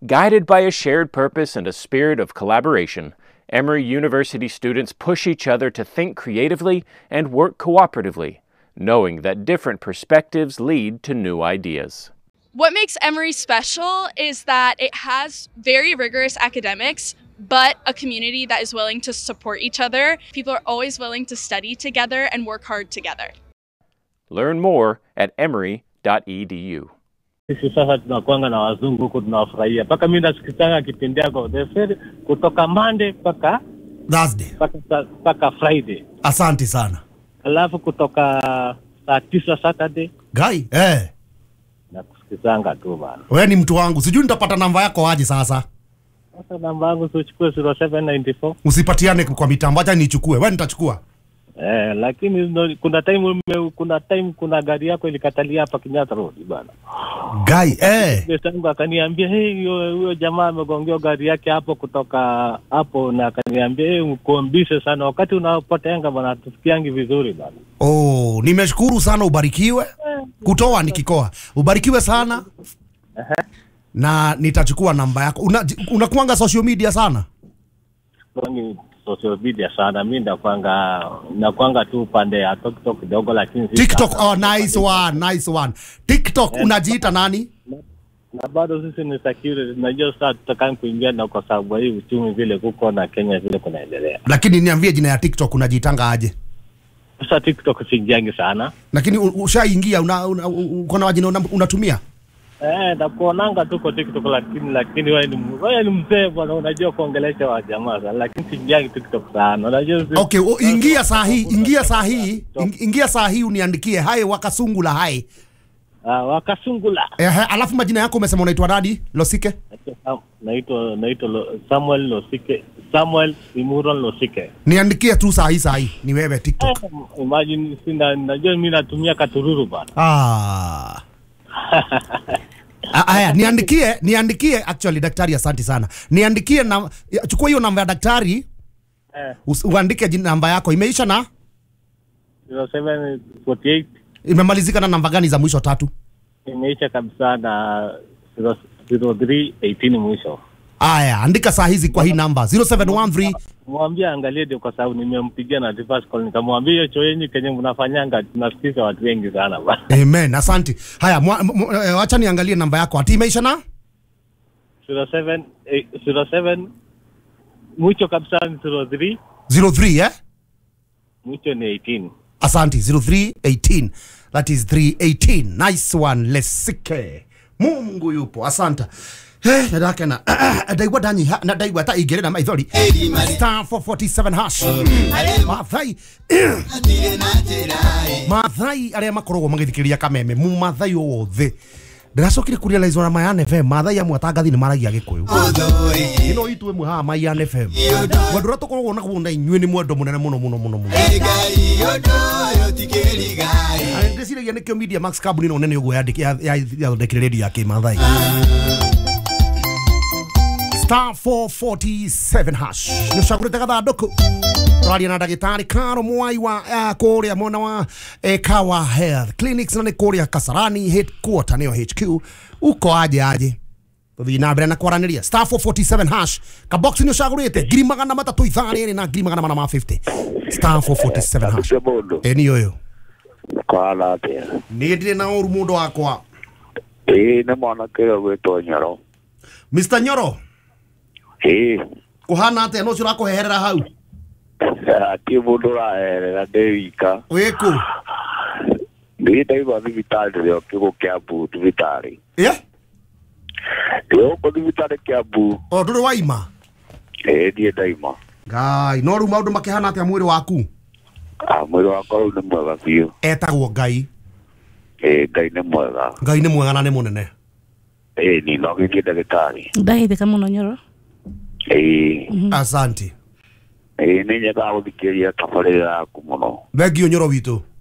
Guided by a shared purpose and a spirit of collaboration, Emory University students push each other to think creatively and work cooperatively, knowing that different perspectives lead to new ideas. What makes Emory special is that it has very rigorous academics, but a community that is willing to support each other. People are always willing to study together and work hard together. Learn more at emory.edu. Sisi sasa tunakwanga na wazungu huku tunawafurahia, mpaka mi nasikizanga kipindi yako the very- kutoka Monday mpaka Thursday. mpaka sa- mpaka Friday, Asante sana. alafu kutoka saa tisa Saturday Gai, eh. nakusikizanga tu bana. Wewe ni mtu wangu. Sijui nitapata namba yako aje sasa. Sasa namba yangu siuchukue 0794 Usipatiane kwa mitambo, acha nichukue. Wewe nitachukua. eh, lakini no, kuna time ume, kuna time kuna gari yako ilikatalia hapa Kenyatta Road bana. Gai, eh. Besangu akaniambia hey, huyo huyo jamaa amegongea gari yake hapo kutoka hapo, na akaniambia hey, mkombise sana wakati unapotenga bana, tusikiangi vizuri bana. Oh, nimeshukuru sana ubarikiwe. Kutoa nikikoa. Ubarikiwe sana. Na nitachukua namba yako. Una, unakuanga social media sana? Kwangi social media sana, mi nakwanga nakwanga tu upande ya TikTok kidogo, lakini si TikTok, sana. oh nice one, nice one. TikTok unajiita nani? na bado sisi ni security, najua sasa tutakaa kuingia na kwa sababu ya hii uchumi vile kuko na Kenya vile kunaendelea. Lakini niambie jina ya TikTok unajiitanga aje? Sasa TikTok siingiangi sana Lakini u- ushaingia una, una, uko na wajina una, unatumia? Eh, nakuonanga tu kwa TikTok lakini lakini wewe ni wewe ni mzee bwana, unajua kuongelesha wa jamaa sana, lakini siingiangi TikTok sana. Unajua si- Okay, o, ingia saa hii, ingia saa hii, ing- ingia saa hii uniandikie hai wakasungula hai. Ah, wakasungula. Ehe, alafu majina yako umesema unaitwa nani? Losike? Naitwa naitwa Lo- Samuel Losike, Samuel Imuron Losike. Niandikie tu saa hii saa hii. Ni wewe TikTok. Imagine sina najua mimi natumia katururu bana. Ah. Ah, Aya, niandikie, niandikie actually daktari asante sana. Niandikie na ya- chukua hiyo namba ya daktari, Eh, us- uandike jina namba yako. Imeisha na 0748 imemalizika na namba gani za mwisho tatu? imeisha kabisa na 0318 mwisho. Aya, andika saa hizi kwa hii namba 0713 Mwambie angalie ndio, kwa sababu nimempigia na reverse call, nikamwambia hiyo choo yenyu kenye mnafanyanga tunasikiza watu wengi sana bana. Amen, asante. Haya, mwa- mwa- eh, wacha niangalie namba yako. Ati imeisha na 07 eh, 07 mwisho kabisa ni 03 03 eh? mwisho ni 18. Asante 0318. That is 318. Nice one. Lesike. Mungu yupo. Asante. Eh, nadake na ndaigua ndanyiha na ndaigua ta ingĩrĩ na maithori star 447 hash mathai mathai arĩa makoragwo magĩthikĩrĩria kameme mu mathai o wothe ndĩracokire kurealize na Mayan FM mathai amwe atangathi nĩ maragia gĩkũyũ ĩno itu ĩmwe haha Mayan FM mwendũ ũrĩa tũkoragwo naguo na inyuĩ nĩ mwendo mũnene mũno mũno mũno mũno ndĩciragia nĩkĩo media max kambuni ĩno nene ũguo yathondekire redio ya kĩmathai star 447 hash nä å cagå rä te gathandå tåraria na ndagätarä karo mwai wa uh, kå rä a mwena wa eh, kawa health clinics na nä kå rä a kasarani headquarter nä o hq uko aje aje tåthiä na mbere na kwaranä ria star 447 hash kaboxi nä å cagå rä te ngiri magana matatå ithaa rä rä na ngiri magana mana ma 50 star 447 hash cia mundu ä nä å yå kwana atia nä ndirä na å ru må ndå wakwa ĩĩ nĩ mwanake ũrĩa ũgwĩtwo nyoro mr nyoro ĩĩ kå hana atä no å cio rakå heherera hau atirĩ mũndũ ũraherera ndĩ wika wä kå nĩ ndaigua thibitarĩ rĩo kĩgũ kĩa mbu thibitarĩ ä rĩo gũkũ thibitarĩ kĩa mbu o ndå rä waima ĩĩ niĩ ndaima ngai no rä u maå ndå makä hana atä a mwä rä waku Ah, mwĩrĩ wakwa rĩu nĩ mwega biũ etagwo ngai ĩĩ ngai nĩ mwega ngai nä mwega na nä må nene ĩĩ ni no gĩthiĩ ndagĩtarĩ ndageithĩka mũno nyoro ĩĩ asante ĩĩ nĩ nyendaga gũthikĩrĩria tabarĩra yaku mũno thengio nyoro witå